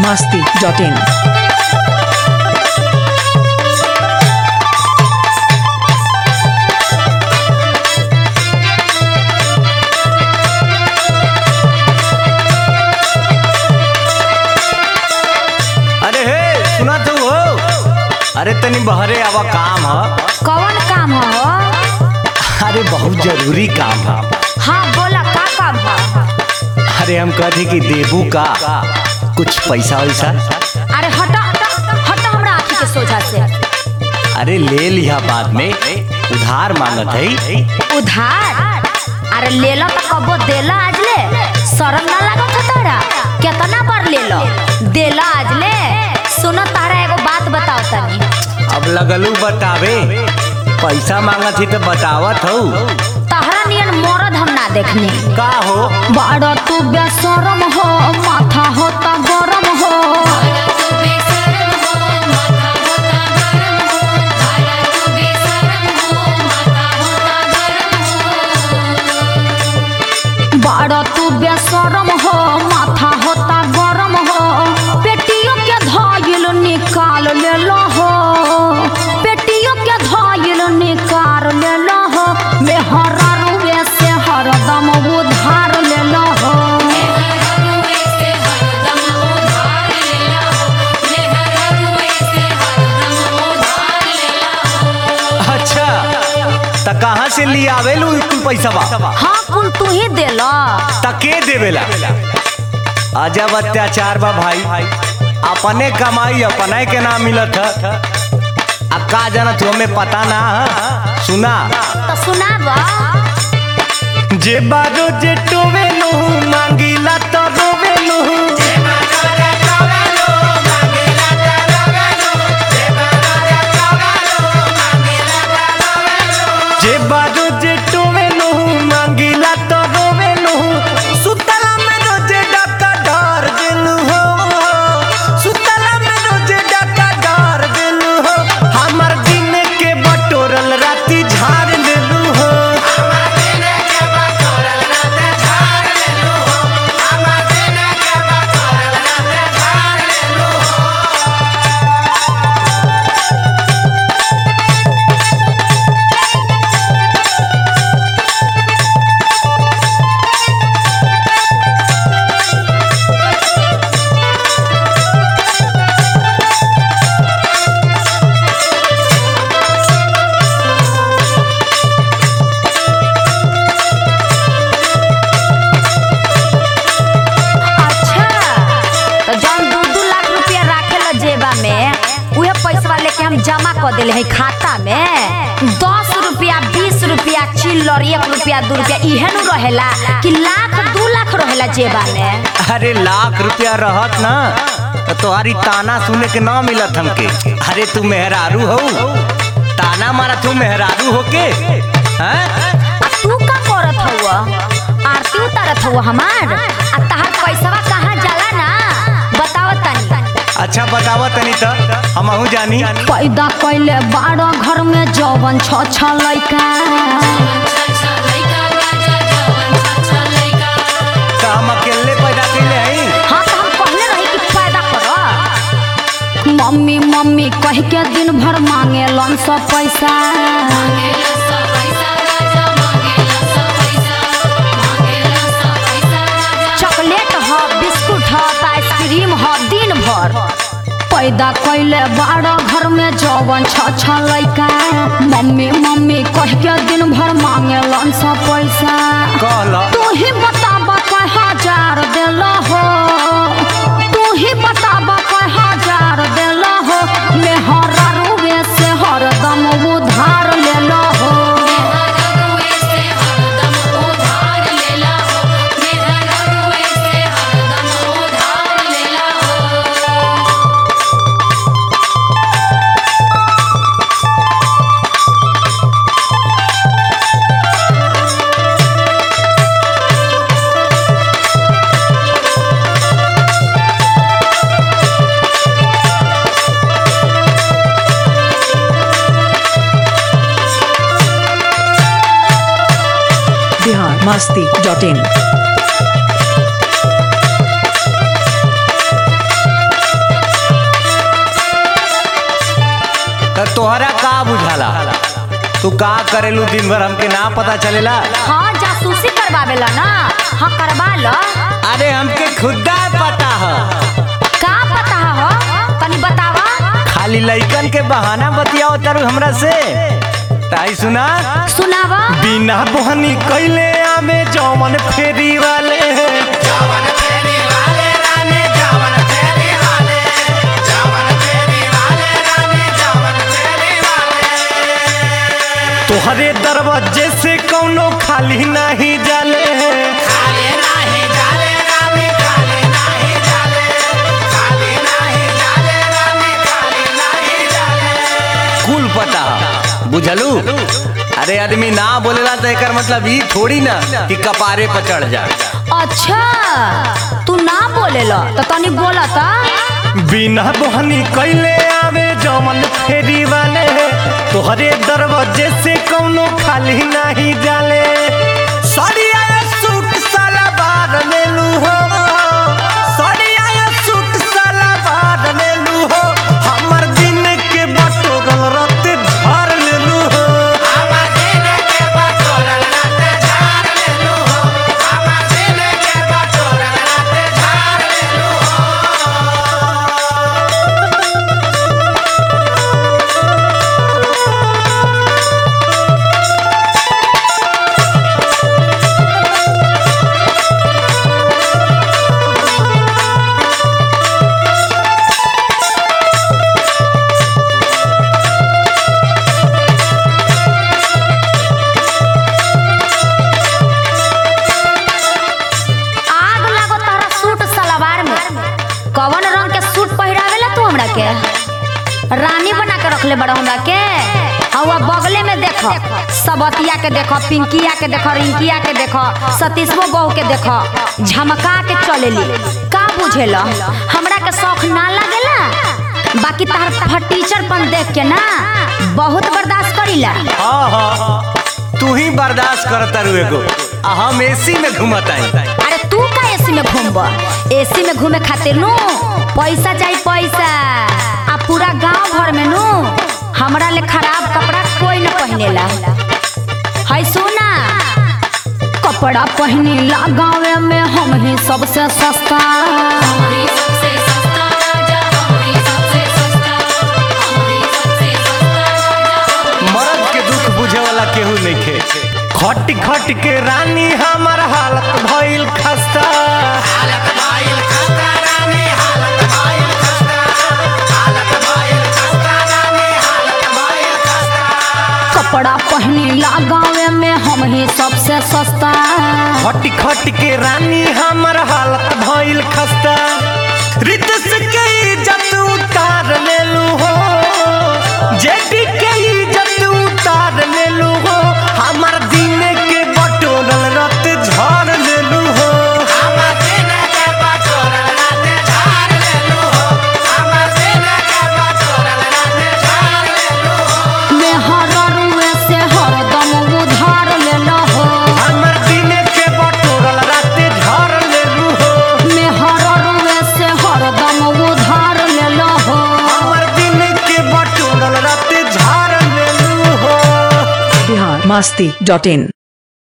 masti.in. अरे हे सुना तू हो अरे तनी बहरे आवा काम ह कौन काम हो अरे बहुत जरूरी काम है हाँ बोला का काम हो अरे हम कहते कि देबू का कुछ पैसा वैसा अरे हटा हटा हमरा आँखी के सोझा से अरे ले लिया बाद में उधार मांगत है उधार अरे ले लो तो कबो देला आज ले शरम ना लागत है तारा कितना बार ले लो देला आज ले सुनो तारा एगो बात बताओ तनी अब लगलू बतावे पैसा मांगत ही तो बतावत हो तहरा नियन मरद हम ना देखनी का हो बड़ा तू बेशरम हो माथा होता गरम हो बड़ा तू बेशरम हो माथा होता गरम हो पेटियों के धाइल निकाल ले लो हो पेटियों के धाइल निकाल ले लो हो मेहरा रुए से हरदम उधार ले लो हो अच्छा त कहाँ से ले आवेलू तू पैसा हाँ कुल तू ही दे लो तके देवेला अजब अत्याचार बा भाई अपने कमाई अपने के ना मिलत है अब का जानत हो हमें पता ना है सुना तो सुनाब जे बारो जे टोवेलू मांगीला तो रोवेलू जे बारो जे टोवेलू मांगीला तो रोवेलू सुतला में रोजे डका डर गेलू हो सुतला में रोजे डका डर गेलू हो हमर दिन के बटोरल राती झाड़ लेलू हो अच्छा तो जौन दू दू लाख रुपया राखे ला जेबा में उहे पैसा लेके हम जमा कर दिले है खाता में दस रुपया बीस रुपया चिल्लर एक रुपया दू रुपया इहे नु रहेला कि लाख दू लाख रहेला जेबा में अरे लाख रुपया रहत ना तो तुम्हारी ताना सुने के ना मिलत हमके अरे तू मेहरारू हो ताना मारा तू मेहरारू हो के हैं? आ तू का करत हउआ आरती उतारत हउआ हमार आ तहार पैसावा कहाँ जाला ना बताव तनी अच्छा बतावा तनी तो हमहू जानी पैदा कैले बारह घर में जवन छ छ लैका तो हम अकेले पैदा कैले हई हाँ तो हम पहले रही कि पैदा कर मम्मी मम्मी कह के दिन भर मांगे लन सब पैसा चॉकलेट ह बिस्कुट ह त आइसक्रीम ह दिन भर पैदा कैले बारह घर में जवन छ छ लैका मम्मी मम्मी कह के दिन भर मांगे लन सब पैसा कहला तू ही बताब कय हजार दिल हो तू ही बताब कय हजार दिल हो मेहरा रुए से हरदम उधार ले लो हो Bihar masti.in. त तोहरा का बुझाला तू का करेलू दिन भर हमके ना पता चलेला हाँ जासूसी करवावेला ना हाँ करवा लो अरे हमके खुदा पता है का पता हो तनी बतावा खाली लइकन के बहाना बतियाओ तारू हमरा से ताई सुना सुनावा बिना बोहनी कैले आमे जौमन फेरी वाले तोहरे दरवाजे से कौनो खाली नहीं जाले कुल पता बुझलू अरे आदमी ना बोलेला तो एकर मतलब ई थोड़ी ना कि कपारे पर चढ़ जा अच्छा तू ना बोलेला तो तनी बोला ता बिना बोहनी कैले आवे जमन फेरी वाले तोहरे दरवाजे से कौनो खाली नहीं जाले सड़िया सूट साला बार लेलू हो सड़िया सूट साला बार लेलू हो हमर दिन के बटोरल रत धर लेलू हो आग लागो तारा सूट सलवार में कवन रंग के सूट पहिरावेला तू हमरा के रानी बना के रखले बड़ा हमरा के हवा बगले में देखो सबतिया के देखो पिंकिया के देखो रिंकिया के देखो सतीशवो बहू के देखो झमका के चलेली का बुझेला हमरा के शौक ना लागेला बाकी तार फटीचरपन देख के ना बहुत बर्दाश्त करीला हाँ हाँ तू ही बर्दाश्त करता रू एगो आ हम एसी में घूमताई अरे तू का एसी में घूमब एसी में घूमे खातिर नु पैसा चाहिए पैसा आ पूरा गांव भर में नु हमरा ले खराब कपड़ा कोई न पहिनेला है सुना कपड़ा पहिनेला गाँव में हम ही सबसे सस्ता मर्द के दुख बुझे वाला केहू नहीं खे खट खट के रानी हमर हालत भइल खस्ता कपड़ा पहिनेला गाँव में हम ही सबसे सस्ता खट खट के रानी हमर हालत भइल खस्ता रितस के इज्जत उतार लेलू हो जेडी के इज्जत उतार लेलू हो हमर दिन के बटोरल रत झड़ लेलू हो में हर रुए से हरदम उधार लेला हो हमर दिन के बटोरल रत झड़ लेलू हो में हर रुए से हरदम उधार लेला हो हमर दिन के बटोरल रत झाड़ लेलू हो बिहार मस्ती डॉट इन